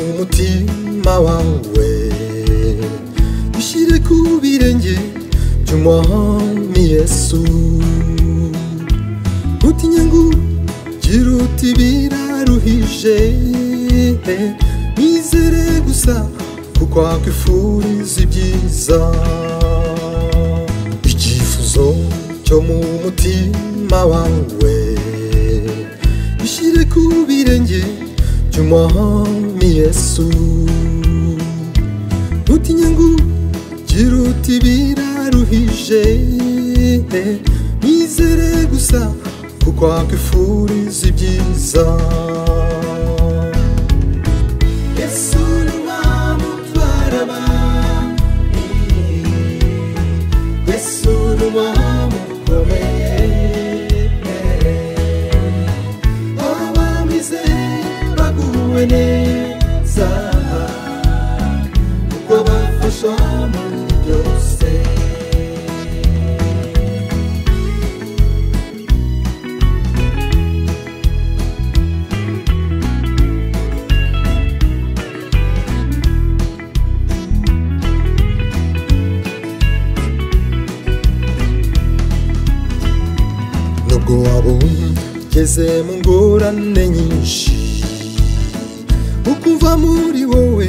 umutima wawe ushyire ku birenge by'umwami yesu ntutinye ngo uti biraruhije nizere gusa kuko wakwifuriza ibyiza icyifuzo cyo mu mutima wawe ushyire ku birenge by'umwami yesu ntutinye ngo uti biraruhije nizere gusa kuko wakwifuriza ibyiza yesu ni umwami utwara abantu yesu ni umwami ukomeye abamize baguwe neza kuko bafasha muri byose nubwo waba ugeze mu ngorane nyinshi ukumva muri wowe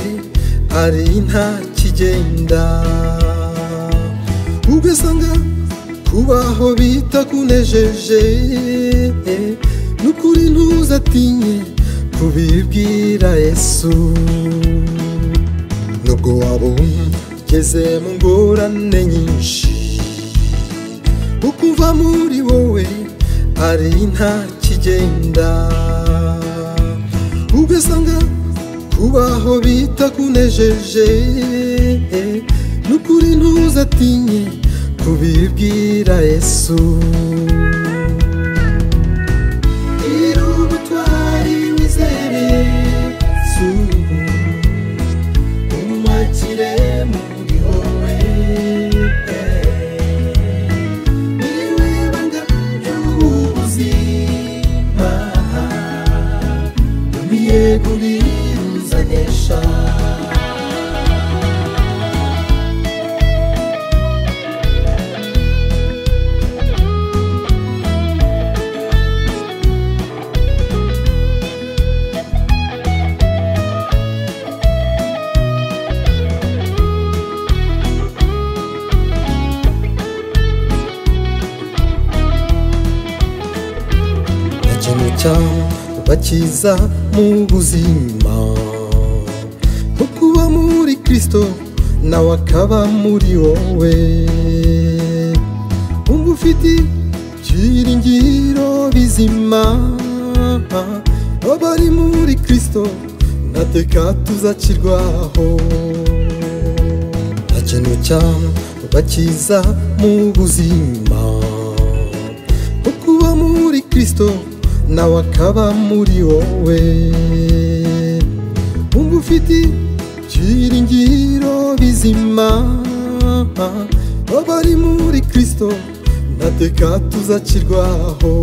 ari nta kigenda ugasanga kubaho bitakunejeje n'ukuri ntuzatinye kubibwira yesu nubwo waba ugeze mu ngorane nyinshi ukumva muri wowe ari nta kigenda ugasanga kubaho bitakunejeje n'ukuri ntuzatinye kubibwira yesu gira ubutwari wizere yesu umakire muri wowe niwe banga ry'ubuzima umiye kubiruzanisha nta kintu cyabakiza mu buzima nko kuba muri kirisito nawe akaba muri wowe wumva ufite ibyiringiro bizima abari muri kirisito ntateka tuzacirwaho nta kintu cyabakiza mu buzima nko kuba muri kirisito nawe akaba muri wowe wumva ufite ibyiringiro bizima abari muri kirisito ntateka tuzacirwaho